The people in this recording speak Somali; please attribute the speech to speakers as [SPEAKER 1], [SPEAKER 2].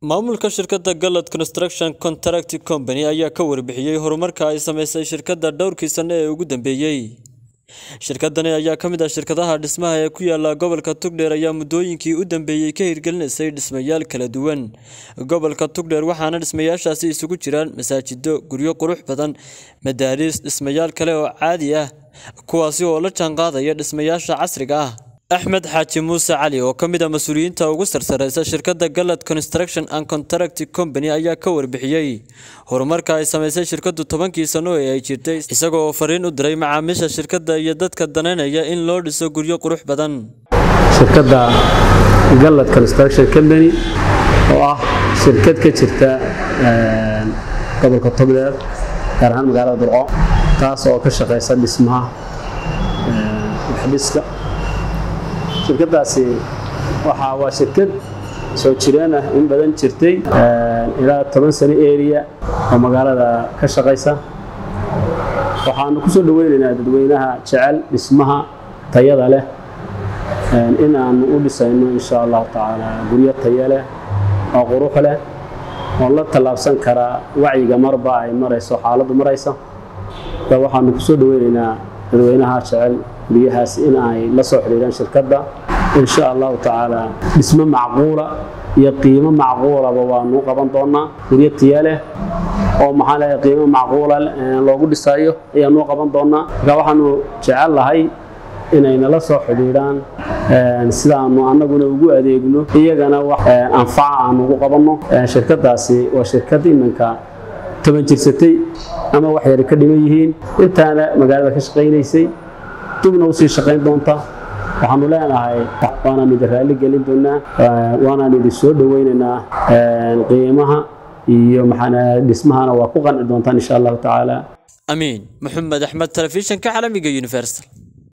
[SPEAKER 1] maamulka shirkadda galad construction contract company ayaa ka warbixiyey horumarka ay sameysay shirkadda dhowrkii sano ee ugu dambeeyey shirkadani ayaa ka mid ah shirkadaha dhismaha ee ku yaala gobolka tugdheer ayaa muddooyinkii u dambeeyey ka hirgelinaysay dhismayaal kala duwan gobolka tugdheer waxaana dhismayaashaasi isugu jiraan masaajido guryo qurux badan madaariis dhismayaal kale oo caadi ah kuwaasi oo la jaanqaadaya dhismayaasha casriga ah axmed xaaji muuse cali oo ka mid ah mas-uuliyiinta ugu sarsareysa shirkadda galad construction and contract company ayaa ka warbixiyey horumarka ay sameysay shirkaddu tobankii sano ee ay jirtay isagoo fariin u diray macaamiisha shirkadda iyo dadka danaynaya in loo dhiso guryo qurux badan
[SPEAKER 2] shirkadda galad construction company oo ah shirkad ka jirta gobolka togdheer gaar ahaan magaalada burco taas oo ka shaqeysa dhismaha waxdhiska shirkadaasi waxa waa shirkad soo jireen ah in badan jirtay ilaa toban sano area oo magaalada ka shaqaysa waxaanu ku soo dhaweynaynaa dadweynaha jecel dhismaha tayada leh in aanu u dhisayno insha allahu tacaala guryo tayo leh oo qurux leh oo la tallaabsan karaa wacyiga marba ay marayso xaaladdu maraysa waxaanu ku soo dhaweynaynaa dadweynaha jecel guryahaas in ay la soo xidhiiraan shirkadda insha allahu tacaala dhismo macquula iyo qiimo macquulaba waanu qaban doonaa guryo tiya leh oo maxaa leeyahay qiimo macquula loogu dhisayo ayaanu qaban doonaa marka waxaanu jecel lahay inay nala soo xidhiidhaan sidaanu annaguna ugu adeegno iyagana wax anfaca aan ugu qabanno shirkadaasi waa shirkad iminka toban jirsatay ama wax yar ka dhiman yihiin intaana magaalada ka shaqaynaysay dibna usii shaqayn doonta waxaanu leenahay waanaan idin raalli gelin doonaa waanaan idin soo dhaweynaynaa qiimaha iyo maxaa dhismahana waa ku qanci doontaan insha allahu tacaala
[SPEAKER 1] amiin maxamed axmed telefishinka caalamiga universal